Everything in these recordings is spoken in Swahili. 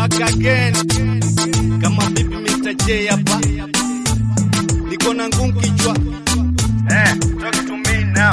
back again kama vipi Mr. J hapa niko na ngumu kichwa Eh, talk to me now.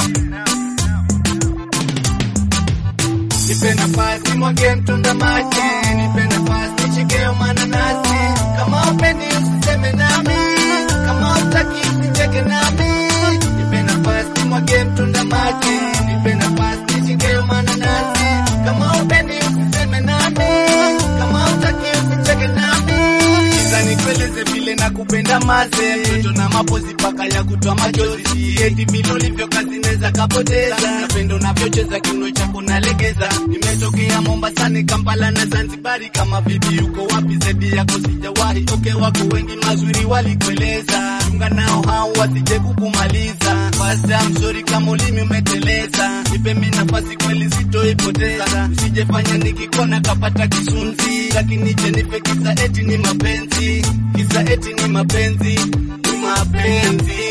nipe nafasi mwage mtunda maji nipe nafasi nishike mananasi kama upendi usiseme nami kama utaki usicheke nami nipe nafasi mwage mtunda maji nipe nafasi nishike mananasi kama upendi usiseme nami kama utaki usicheke nami Kiza nikueleze vile nakupenda maze mtoto na mapozi paka ya kutoa machozi sieti vile ulivyo kazi neza kapoteza napendo navyocheza kiuno chako nalegeza nimetokea Mombasani Kampala na Zanzibari kama vipi uko wapi zaidi yako sijawahi oke wako wengi mazuri walikueleza chunga nao hao wasije kukumaliza fasta mzuri kama ulimi umeteleza nipe mimi nafasi kweli sitoipoteza usijefanya nikikona kapata kisunzi lakini je nipe kisa eti ni mapenzi kisa eti ni mapenzi ni mapenzi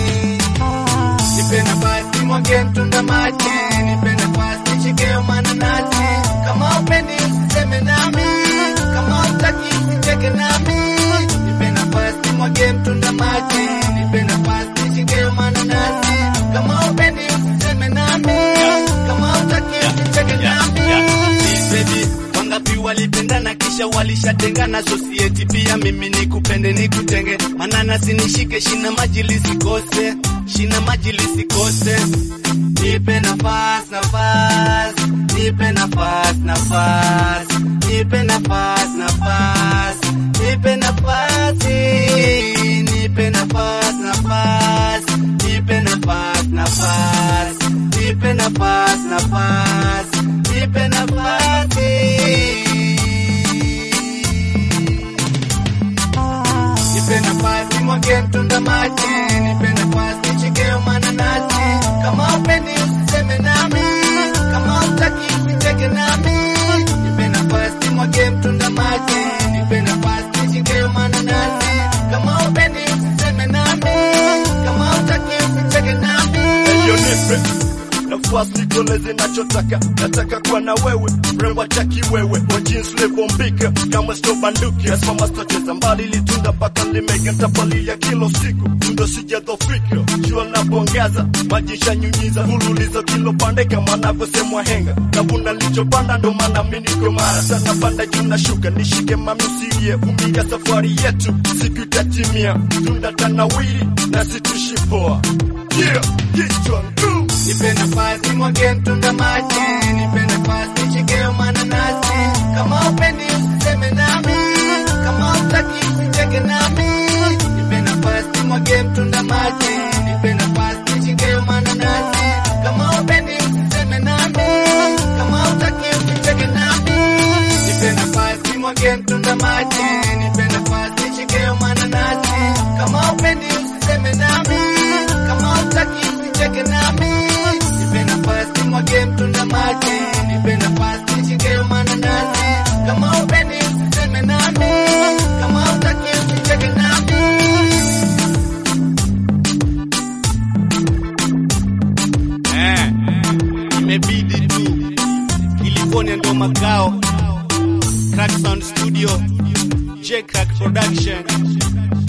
nipe nafasi mwage mtunda maji nipe nafasi nishike mananasi kama upendi usiseme nami kama utaki usicheke nami nipe nafasi mwage mtunda maji nipe nafasi nishike mananasi kama upendi usiseme nami kama utaki usicheke nami baby wangapi walipendana kisha walishatengana society pia mimi nikupende nikutenge mananasi nishike shina maji lisikose shina maji lisikose nipe nafasi nafasi nipe nafasi nafasi nipe nafasi nafasi nipe nafasi nipe nafasi nafasi nipe nafasi nafasi nipe nafasi nafasi nipe nafasi nipe nafasi mwage mtunda maji nipe nafasi nishike mananasi kama upendi usiseme nami kama utaki usicheke nami nipe nafasi mwage mtunda maji nipe nafasi nishike mananasi kama upendi usiseme nami kama utaki usicheke nami Eyo nipe nafasi nitoleze nachotaka, nataka kuwa na wewe, mrembo chaki wewe, wa jeans level mbika kama sto banduki, asimama sitocheza mbali, litunda mpaka limega, ntapalia kilo siku, tundo sijadhofika, jua napongaza, maji shanyunyiza, hululizo kilo pande kama navyosemwa henga, navuna lichopanda, ndo maana mimi niko mara sana, panda juu na shuka, nishike mami usilie, vumilia safari yetu, siku itatimia, tunda tanawiri na situshi poa, yeah, kichwa nguu nipe nafasi mwage mtunda maji nipe nafasi nishike mananasi kama upendi usiseme nami kama utaki usicheke nami nipe nafasi mwage mtunda maji nipe nafasi nishike mananasi kama upendi usiseme nami kama utaki usicheke nami nipe nafasi mwage mtunda maji nipe nafasi nishike mananasi kama upendi usiseme nami kama utaki usicheke nami nipe nafasi mwage mtunda maji nipe nafasi nishike mananasi kama upendi usiseme nami kama utaki usicheke nami eh, imebidi tu California ndo makao Crack Sound Studio J Crack Production